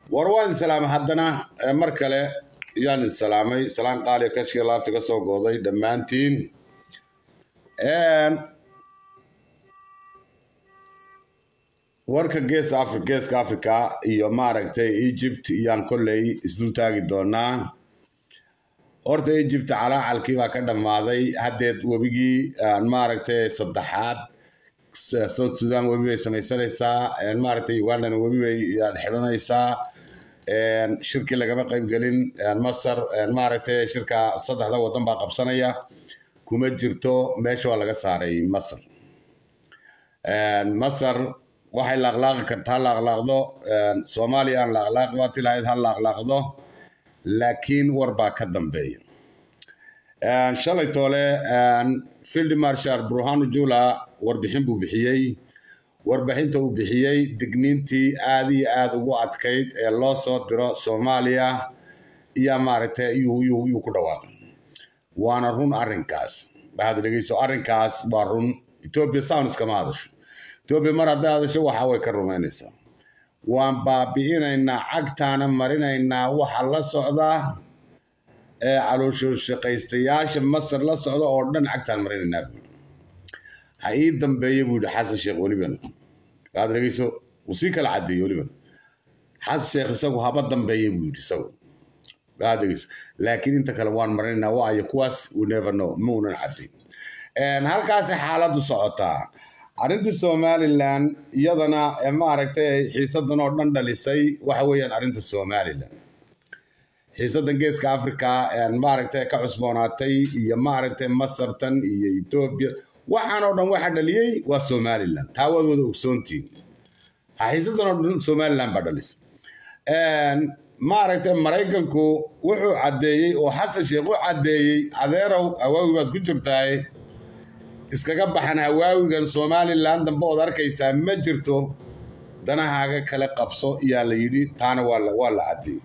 war waan islaamay haddana mar kale yaan isalaamay salaan qaaliya kashkii laabta ka soo gooday dhammaantiin warka gees afri geeska africa iyo maaragtay egypt iyaan kolley isdul taagi doonaa horta egypt calaacalkii baa ka dhammaaday haddeed webigii maaragtay saddexaad south sudan webi bay samaysanaysaa maaragtay ugandana webi bay xidhanaysaa shirkii lagama qaybgelin masar maaragtay shirka saddexda waddan baa qabsanaya kuma jirto meesha waa laga saaray masar masar waxay laaqlaaqi kartaa laaqlaaqdo soomaaliya aan laaqlaaqi waati lahayd ha laaqlaaqdo laakiin war baa ka dambeeya shalay toole field marshal burhanu jula warbixin buu bixiyey warbixinta uu bixiyey digniintii aada iyo aada ugu adkayd ee loo soo diro soomaaliya iyo maaragtay yuu ku dhawaaqay waana run arrinkaas waxaad dhegeyso arrinkaas waa run etoobiya sound iskama hadasho etoobiya mar hadday hadasho waxa way ka rumaynaysaa waan baabi'inaynaa cagtaana marinaynaa waxa la socdaa ee calooshshaqaystayaasha masar la socda oo dhan cagtaan marinaynaa buui ha ii dambeeya buu yihi xasan sheekh weliban waad dhegeyso uu sii kala caddeeyey weliban xasan sheekh isagu haba dambeeya buu yidhi isagu waad dhegeyso laakiin inta kale waan marinaynaa waayo kuwaas we never know ma unan caddayn halkaasay xaaladdu socotaa arrintii somalilan iyadana maaragtay xiisadan oo dhan dhalisay waxa weeyaan arrinta somalilan xiisadan geeska africa maaragtay ka cusboonaatay iyo maaragtay masartan iyo etoobiya waxaan oo dhan waxa dhaliyey waa somalilan taa waad wada ogsoontiin xiisadan oo dhan somalilan baa dhalisay maaragtay maraykanku wuxuu caddeeyey oo xasan sheekh u caddeeyey adeerow awaawi baad ku jirtaay iskaga baxan hawaawigan somalilan dambe ood arkaysaa ma jirto danahaaga kale qabso yaa la yidhi taana waa la caddeeyey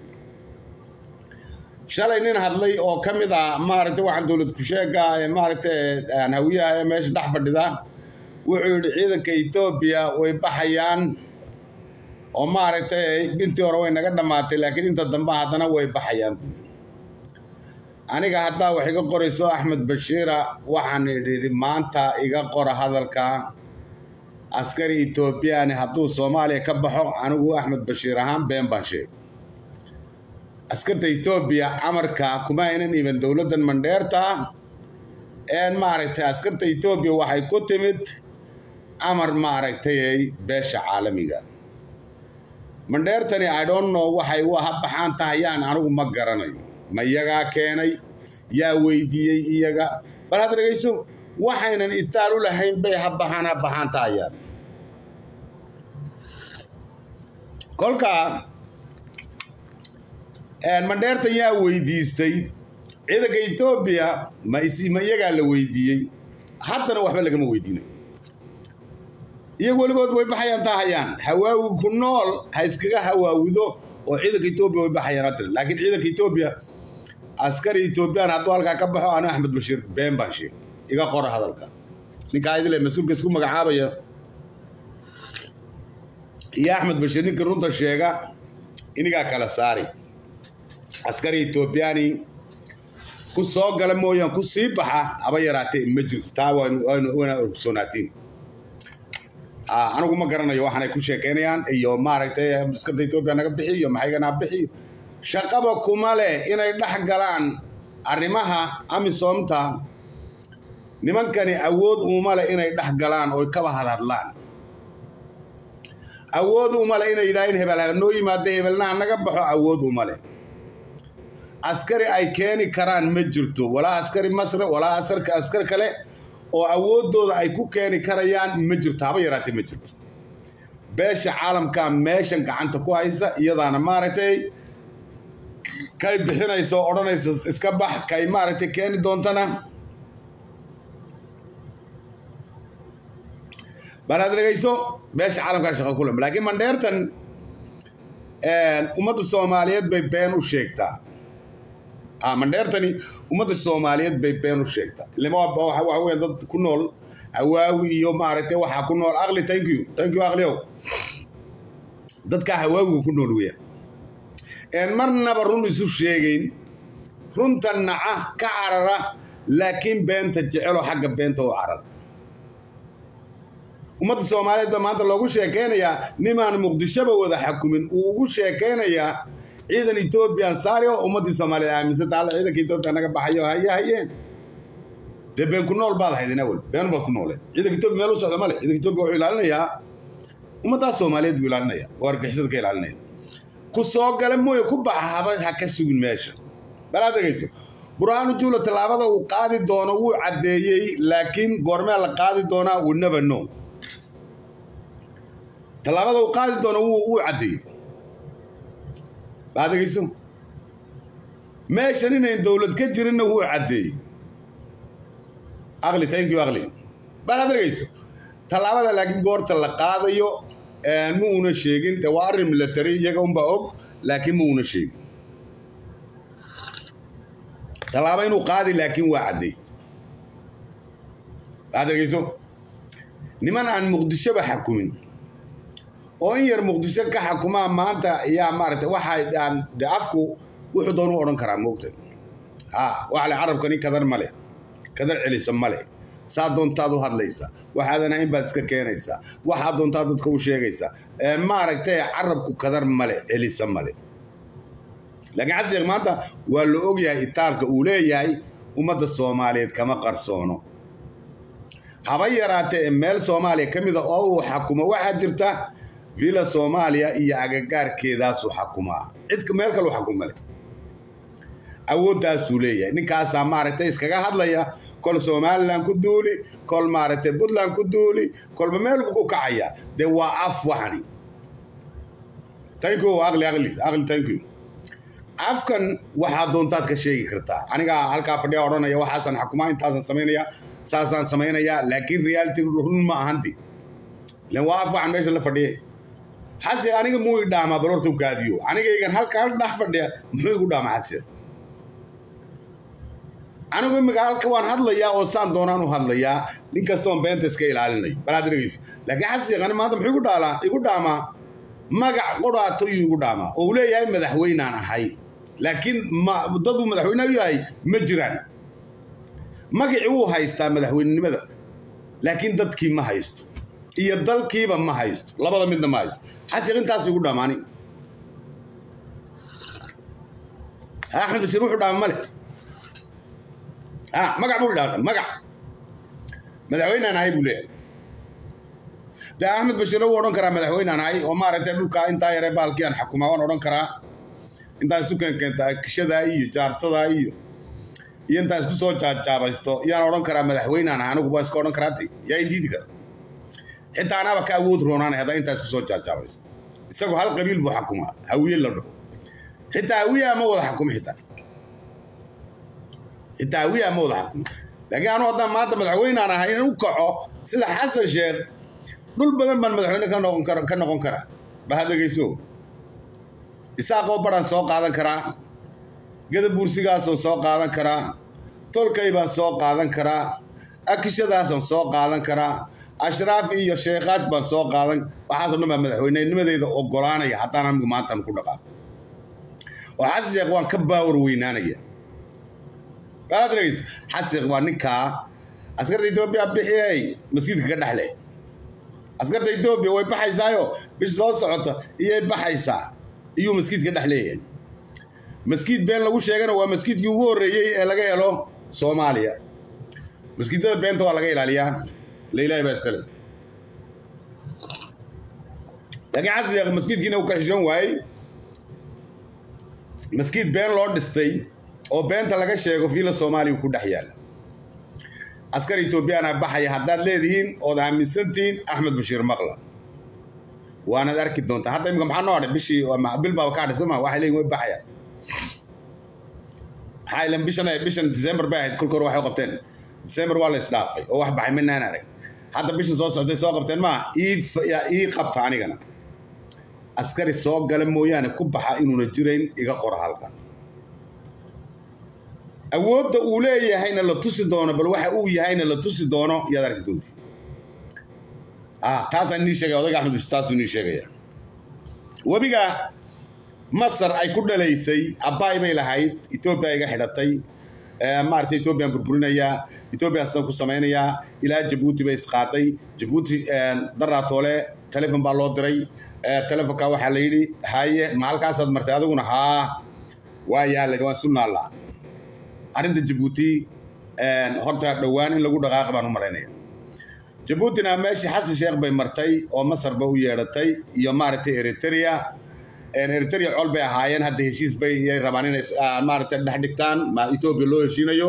shalay nin hadlay oo ka mid ah maaragtay waxaan dowlad kusheega ee maaragtay hawiyaha ee meesha dhex fadhida wuxuu yidhi ciidanka etoobiya way baxayaan oo maaragtay intii hore way naga dhammaatay laakiin inta dambe haddana way baxayaan aniga haddaa wax iga qorayso axmed bashiira waxaan idhi maanta iga qora hadalka askari etoobiyaani hadduu soomaaliya ka baxo anigu axmed bashiir ahaan been baan sheegay askarta etoobiya amarka kuma aynan iman dowladdan mandheerta een maaragtay askarta etoobiya waxay ku timid amar maaragtay beesha caalamiga mandheertani i don't know waxay ha baxaan tahayaan anigu ma garanayo ma iyagaa keenay yaa weydiiyey iyaga bal had dhegayso waxaynan itaal u lahayn bay ha baxaan ha baxaan tahayaan kolka mandheertan yaa weydiistay ciidanka etoobiya ma ma iyagaa la weydiiyey haddana waxba lagama weydiinayo iyagu weligood way baxayaan tahayaan hawaawi ku nool ha iskaga hawaawido oo ciidanka etoobiya way baxayaan hatiri laakiin ciidanka etoobiya askari etoobiyaan hadduu halkaa ka baxo anu axmed bashiir been baan sheeg iga qora hadalka ninkaa idile mas-uulka isku magacaabaya iyo axmed bashiir ninkii runta sheega inigaa kala saari askari etoobiyaani ku soo gala mooyaan ku sii baxa haba yaraatee ma jirto taa waana ogsoonaatiin anigu ma garanayo waxaanay ku sheekeynayaan iyo maaragtay askarta etoobiya naga bixi iyo maxaygana bixiyo shaqaba kuma leh inay dhex galaan arrimaha amisoomta nimankani awood uma leh inay dhex galaan oy kaba hadhadlaan awood uma leh inay yidhaaheen hebel noo yimaada hebelnaha naga baxo awood uma leh askari ay keeni karaan ma jirto walaa askari masre walaa asarka askar kale oo awooddooda ay ku keeni karayaan ma jirto haba yaraatee ma jirto beesha caalamka meeshan gacanta ku haysa iyadaana maaragtay kay bixinaysa oo odhanaysa iska bax kay maaragtay keeni doontana balaad dhegayso beesha caalamkaa shaqa kulem laakiin mandheertan ummadda soomaaliyeed bay been u sheegtaa mandheertani ummadda soomaaliyeed bay been u sheegtaa ilama waxa weya dad ku nool hawaawi iyo maaragtay waxaa ku nool aqli thank you thank you aqliow dadkaa hawaawiga ku nool weya een marnaba run isu sheegayn runta naca ka carara laakiin beenta jeceloo xagga beenta u carara ummadda soomaaliyeed baa maanta loogu sheekaynayaa nimaan muqdishoba wada xakumin uu ugu sheekaynayaa ciidan etoobiyan saari oo ummaddii soomaaliyeed aaminsanta alla ciidanka etoobiya naga baxayo haye hayeen dee been ku nool baad ahayd inawel been baad ku nooleed ciidanka etoobiya meel u socda male ciidanka etoobiya wuxuu ilaalinayaa ummaddaas soomaaliyeed buu ilaalinaya oo argixisada ka ilaalinaya ku soo gala mooye ku baxa haba ha ka sugin meesha balaad dhegayso burhaanu juula tallaabada uu qaadi doono wuu caddeeyey laakiin goormee la qaadi doonaa we never know tallaabada uu qaadi doono wuu wuu caddeeyey balaad dhegayso meeshan inayn dowlad ka jirinna wuu caddeeyey aqli thank you aqli balaad dhegayso tallaabada laakiin goorta la qaadayo ma uuna sheegin de waa arrin military iyaga unbaa og laakiin ma uuna sheegin tallaaba inuu qaadi laakiin waa cadday aad dhegeyso niman aan muqdishoba xakumin oo in yar muqdisho ka xakumaa maanta yaa maaragtay waxa aan de afku wuxuu doonu odhan karaa moogta ha waxa le carabkani kadar male kadar celisa male saa doontaad u hadlaysa waxaadan ahayn baad iska keenaysaa waxaad doontaad dadka u sheegaysaa maaragtay carabku kadar male celisa male laakiin xasan maanta waa la ogyahay itaarka uu leeyahay ummadda soomaaliyeed kama qarsoono haba yaraatee meel soomaaliya ka mida oo uu xakumo waxaa jirta villa soomaaliya iyo agagaarkeedaasuu xakumaa cidka meel kaleu xakumale awooddaasuu leeyahay ninkaasaa maaragtay iskaga hadlaya kol somalilan ku duuli kol maaragtay puntland ku duuli kolba meel buu ku kacaya dee waa af waxani thank you aqli aqli aqli thank you afkan waxaad doontaad ka sheegi kartaa anigaa halkaa fadhiya odhanaya waxaasaan xakumaa intaasaan samaynaya saasaan samaynayaa laakiin reality run ma ahanti ilan waa af waxan meesha la fadhiya xase aniga muu i dhaamaa bal horta u kaadiyo anigaygan halka hal dhex fadhiya muxuu igu dhaamaa xase anigu imika halka waan hadlayaa oo saan doonaan u hadlayaa nin kastoon beenta iska ilaalinayo balaad dhegeyso laakiin xasiiqani maanta muxuu igu dhaalaa igu dhaamaa magac qoraato iyuu igu dhaamaa oo uu leeyahay madaxweynaan ahay laakiin daduu madaxweyne u yahay ma jiraan magacii wuu haystaa madaxweynenimada laakiin dadkii ma haysto iyo dalkiiba ma haysto labada midna ma haysto xasiiq intaasu igu dhaamaani axmed basiir wuxuu dhaama male magac buu idhaa magac madaxweynaan ahay buu leeyahay dee axmed bashiir wuu odhan karaa madaxweynaan ahay oo maaragtay dhulkaa intaa yaree baalkii aan xakumaa waan odhan karaa intaan isu keenkeenta kishadaa iyo jaarsadaa iyo iyo intaan isku soo jaajaabaysto yaan odhan karaa madaxweynaan ahay anigu baa iska odhan karaa de yaa indiidi kara xitaa anaaba ka awood roonaanay haddaan intaa isku soo jaajaabaysto isagu hal qabiil buu xakumaa hawiye la dhaho xitaa hawiye ama wada xakuma xitaa xitaa hawiye ama wada xakuma laakiin anu haddaan maanta madaxweynaan ahay in u kaco sida xasan sheekh dhul badan baan madaxweyne ka noqon kara ka noqon karaa baha dhegayso isaaqoo baran soo qaadan karaa gadabuursigaasoo soo qaadan karaa tolkay baan soo qaadan karaa akishadaasaan soo qaadan karaa ashraaf iyo sheekaash baan soo qaadan waxaasoo dhan baa madaxweynenimadeeda ogolaanaya haddaan anigu maantan ku dhaqaaqo oo xasan sheekh waan ka baawar weynaanaya baad dhegayso xasan sheekh waa ninkaa askarta etoobiya bixiyey masjidka ka dhexle askarta etoobiya way baxaysaayo bish soo socota iyay baxaysaa iyuu maskiid ka dhex leeyahay maskiid been lagu sheegana waa maskiidkii ugu horreeyey ee laga helo soomaaliya maskiidada beenta waa laga ilaaliyaa leilaahi baa iskale laakiin xasan sheekh maskiidkiina uu ka xishoon waayey maskiid been loo dhistay oo beenta laga sheego fiila soomaaliya ku dhex yaalla askar etoobiyana baxaya haddaad leedihiin ood aaminsantihiin axmed bashiir maqla waanaad arki doontaa hadda imika maxaa noo hadhay bishii bil baaba ka hadhay sooma waxay leeyihin way baxayaan maxaa ilan bishan bishan december bay ahayd kolka hore waxay qabteen december waa la isdhaafay oo wax baxay minaan arag hadda bishan soo socday soo qabteen maa ii qabta anigana askari soo gala mooyaane ku baxa inuuna jirayn iga qora halkan awoodda uu leeyahayna la tusi doono bal waxa uu yahayna la tusi doono yaad arki doonti ah taasaan inii sheegaya odayga axmed bish taasuu inii sheegaya webiga masar ay ku dhalaysay abbaay bay lahayd etoobiya iga xidhatay maaragtay etoobiyaan burburinayaa etoobiya sidan ku samaynayaa ilaa jabuuti bay isqaaday jabuuti daraatoole telefon baa loo diray telefonka waxaa la yidhi haye ma halkaasaad martay adiguna haa waayaa la yidhi waan sunaalla arrinta jabuuti horta dhowaan in lagu dhaqaaqa baan u malaynaya jabuutina meeshii xasan sheekh bay martay oo masarba u yeedhatay iyo maaragtay eritrea eritrea col bay ahaayeen hadda heshiis bay yay rabaan inay maaragtay dhex dhigtaan ma etoobiya loo heshiinayo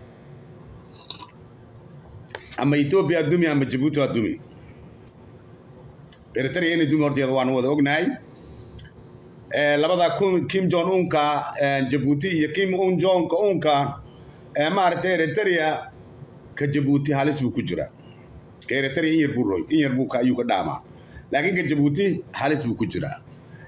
ama etoobiya dumi ama jabuuti waa dumi eritrea inay dumi horteeda waanu wada ognahay labada kim jon unka jabuuti iyo kim un jonka unka maaragtay eritrea ka jabuuti halis buu ku jiraa ka eritrea in yar buu roy in yar buu ka ayuu ka dhaamaa laakiin ka jabuuti halis buu ku jiraa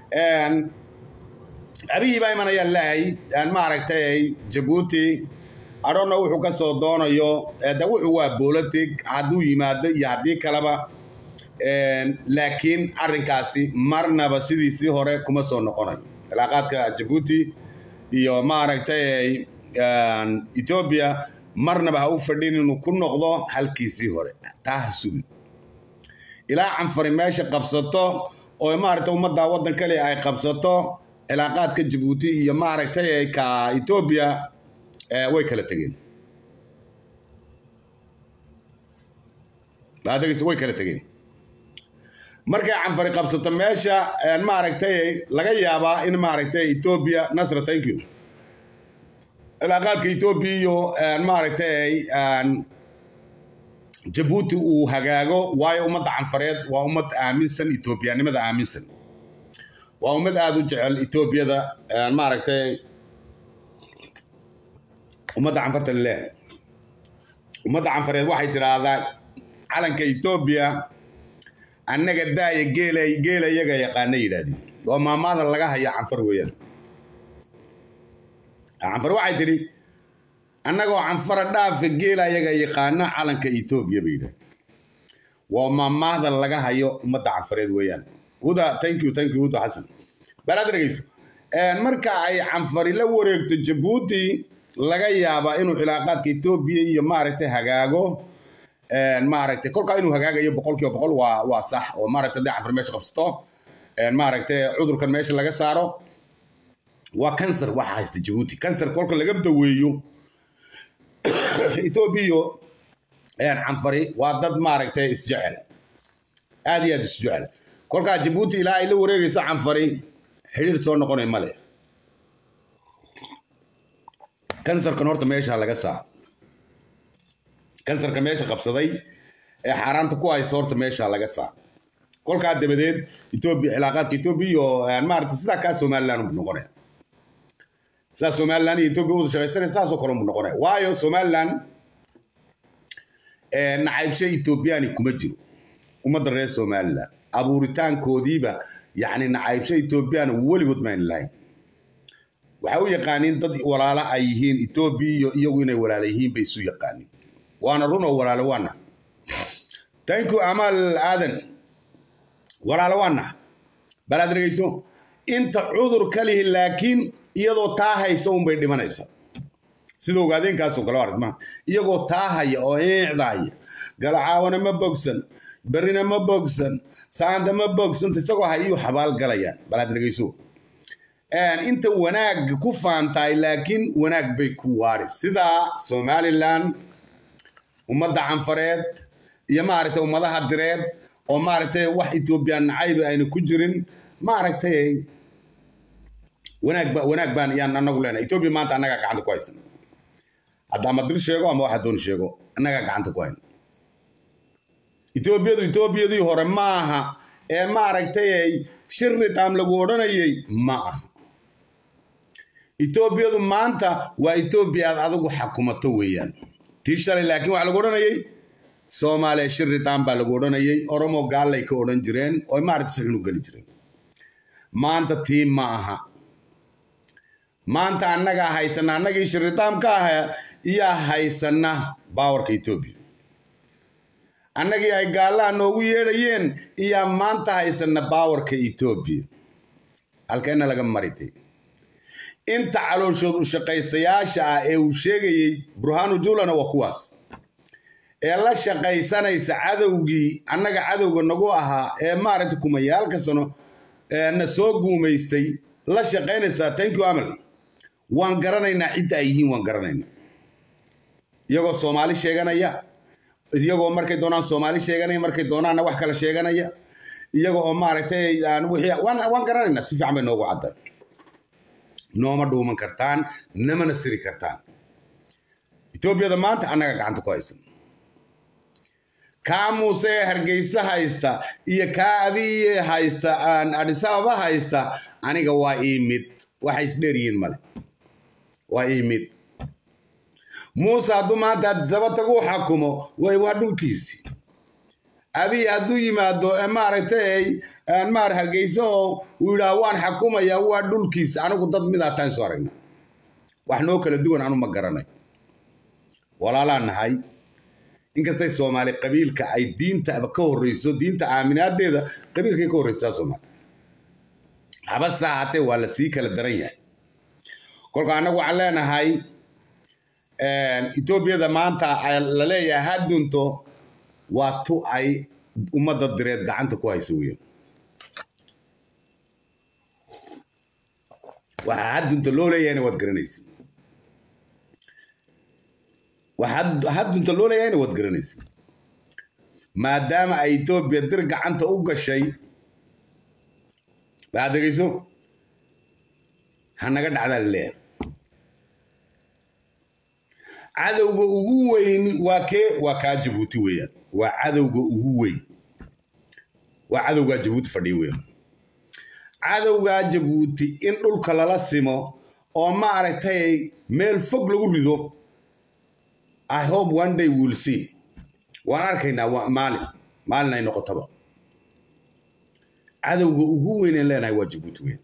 abihii baa imanayaan lehay maaragtay jabuuti adhonna wuxuu ka soo doonayo de wuxuu waa bolotig hadduu yimaado iyo haddii kaleba laakiin arrinkaasi marnaba sidiisii hore kuma soo noqonayo cilaaqaadka jabuuti iyo maaragtay etoobiya marnaba ha u fadhin inuu ku noqdo halkiisii hore taa ha sugin ilaa canfari meesha qabsato oo maaragtay ummadda waddan kale ay qabsato cilaaqaadka jabuuti iyo maaragtay ka etoobiya way kala tegeen baadagaysa way kala tegeen markay canfari qabsato meesha maaragtay laga yaabaa in maaragtay etoobiya nasra thank you cilaaqaadka etoobiya iyo maaragtay jabuuti uu hagaago waayo ummadda canfareed waa ummad aaminsan etoobiyanimada aaminsan waa ummad aada u jecel etoobiyada maaragtay ummadda canfarta leh ummadda canfareed waxay tidhaahdaa calanka etoobiya annaga daaya geela geela iyaga yaqaana yidhahdeen waa maamaada laga haya canfar weeyaan canfar waxay tidhi annagoo canfara dhaafa geela iyaga yaqaana calanka etoobiya bay yidhahdeen waa maamaahda laga hayo ummadda canfareed weeyaan huda thank you thank you huda xasan balaad dhegeyso marka ay canfari la wareegto jabuuti laga yaabaa inuu cilaaqaadka etoobiya iyo maaragtay hagaago maaragtay kolkaa inuu hagaagayo boqolkiiba boqol waa waa sax oo maaragtay hadday canfar meesha qabsato maaragtay cudurkan meesha laga saaro waa kansar waxa haysta jabuuti kansar kolka laga daweeyo etoobiya iyo canfari waa dad maaragtay isjecel aad iyo aad isjecel kolkaa jabuuti ilaa ay la wareegayso canfari xidhiir soo noqonay male kansarkan horta meesha laga saaro kansarka meesha qabsaday ee xaaraanta ku haysta horta meesha laga saaro kolkaa dabadeed etoobiya cilaaqaadka etoobiya iyo maaragtay sidaa kaa somaliland buu noqonaya sidaa somaliland iyo etoobiya wada shaqaysanaya saasoo kale buu noqonaya waayo somaliland nacaybsho etoobiyaani kuma jiro ummadda reer somaliland abuuritaankoodiiba yacni nacaybsho etoobiyana weligood mayna lahayn waxay u yaqaaniin dad walaalo ay yihiin etoobiya iyo iyagu inay walaalo yihiin bay isu yaqaaniin waana run oo walaalo waana thank you amaal aadan walaalo waana balaad dhegeyso inta cudur ka lihi laakiin iyadoo taa haysa unbay dhimanaysa sida ogaadeenkaasoo kale arag maa iyagoo taa haya oo eecdaaya galacaawana ma bogsan berrina ma bogsan saanta ma bogsanta isagoo hayuu xabaal galayaan balaad dhegeyso inta wanaag ku faantahay laakiin wanaag bay ku waari sidaa somaliland ummadda canfareed iyo maaragtay ummadaha direed oo maaragtay wax etoobiyaan nacayba ayna ku jirin maaragtay wanaag ba wanaag baan yaan anagu leenahay etoobiya maanta annagaa gacanta ku haysan hadda ama dir sheego ama waxa doon sheego annagaa gacanta ku hayna etoobiyadu etoobiyadii hore ma aha ee maaragtay shirritam lagu odhanayay ma aha etoobiyadu maanta waa etoobiya aad adigu xakumato weeyaan tii shalay laakiin waxaa lagu odhanayay soomaaliya shirritam baa lagu odhanayay oromo gaallay ka odhan jireen oo maaragtay si xun u geli jireen maanta tii ma aha maanta annagaa haysana annagii shirritam ka aha iyaa haysana baawarka etoobiya annagii ay gaallaha noogu yeedhayeen iyaa maanta haysana baawarka etoobiya halkeena laga maritay inta calooshood u shaqaystayaasha ah ee uu sheegayey burhaanu juulana waa kuwaas ee la shaqaysanaysa cadowgii annaga cadowga nagu ahaa ee maaragtay kumayaalka sano na soo guumaystay la shaqaynaysaa thank you amal waan garanaynaa cidda ay yihiin waan garanaynaa iyagoo soomaali sheeganaya iyagoo markay doonaan soomaali sheeganaya markay doonaanna wax kale sheeganaya iyaga oo maaragtay waan garanaynaa si fiican bay noogu cadday nooma dhuuman kartaan namana siri kartaan etoobiyada maanta annaga gacanta ku haysan kaa muuse ee hargeysa haysta iyo kaa abiye haysta adhisababa haysta aniga waa ii mid waxay isdheer yihiin male waa ii mid muuse hadduu maanta adisaba tagu xakumo way waa dhulkiisii abiy hadduu yimaado maaragtay maar hargeysa oo uu yidhaah waan xakumayaa waa dhulkiisa anigu dad midaa taan soo aragna wax noo kala duwan anu ma garanay walaalaan nahay inkastay soomaali qabiilka ay diinta ka horreyso diinta aaminaadeeda qabiilkay ka horreysaa soomaali habase ahaatee waa la sii kala daran yahay kolka annagu waxaan leenahay etoobiyada maanta la leeyahay ha dunto waa tu ay ummadda direed gacanta ku hayso weyn waxaa haddunta loo leeyahayna waad garanaysa waxaa haddunta loo leeyahayna waad garanaysa maadaama ay etoobiya dir gacanta u gashay waxaad dhegeyso hanaga dhacdaa laleeyahay cadowga ugu weyn waa kee waa kaa jabuuti weeyaan waa cadowga ugu weyn waa cadowgaa jabuuti fadhiya weeyaan cadowgaa jabuuti in dhulka lala simo oo maaragtay meel fog lagu rido i hope one day we'll see waan arkaynaa maalin maalin ay noqotaba cadowga ugu weyn aan leenahay waa jabuuti weyn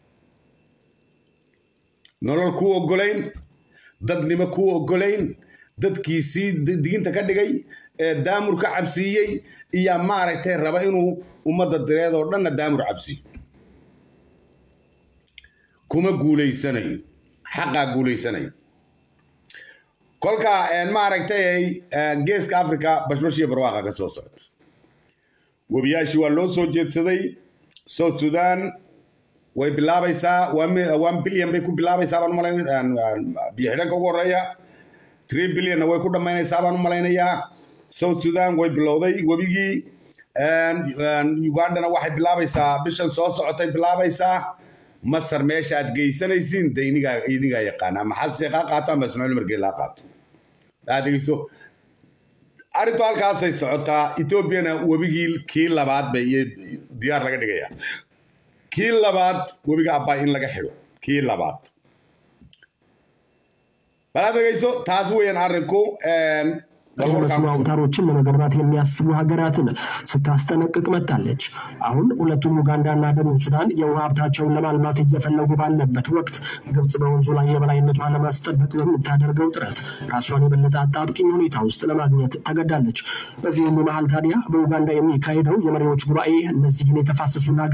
nolol kuu ogolayn dadnimo kuu ogolayn dadkiisii diginta ka dhigay ee daamur ka cabsiiyey iyo maaragtay raba inuu ummadda direed oo dhanna daamur cabsiiyo kuma guulaysanayo xaqaa guulaysanayo kolka maaragtay geeska africa bashbash iyo barwaaqa ka soo socota webiyaashii waa loo soo jeedsaday south sudan way bilaabaysaa one billion bay ku bilaabaysaa baan umalayn biyo xidhanka ugu horeeya three billionna way ku dhammaynaysaa baan u malaynayaa south sudan way bilowday webigii ugandana waxay bilaabaysaa bishan soo socotay bilaabaysaa masar meesha aad geysanaysiin de inigaa inigaa yaqaana maxaa seeqaa qaataan baa ismaaciil margee laa qaato aad dhegeyso arrintu halkaasay socotaa etoobiyana webigii kii labaad bay iyo diyaar laga dhigayaa kii labaad webiga abbaa in laga xidho kii labaad balaad dhegeyso taas weeyaan arrinku የመስኖ አውታሮችን ለመገንባት የሚያስቡ ሀገራትን ስታስጠነቅቅ መጥታለች። አሁን ሁለቱም ኡጋንዳና ደቡብ ሱዳን የውሃ ሀብታቸውን ለማልማት እየፈለጉ ባለበት ወቅት ግብጽ በወንዙ ላይ የበላይነቷን ለማስጠበቅ በምታደርገው ጥረት ራሷን የበለጠ አጣብቂኝ ሁኔታ ውስጥ ለማግኘት ተገዳለች። በዚህ ሁሉ መሀል ታዲያ በኡጋንዳ የሚካሄደው የመሪዎች ጉባኤ እነዚህን የተፋሰሱና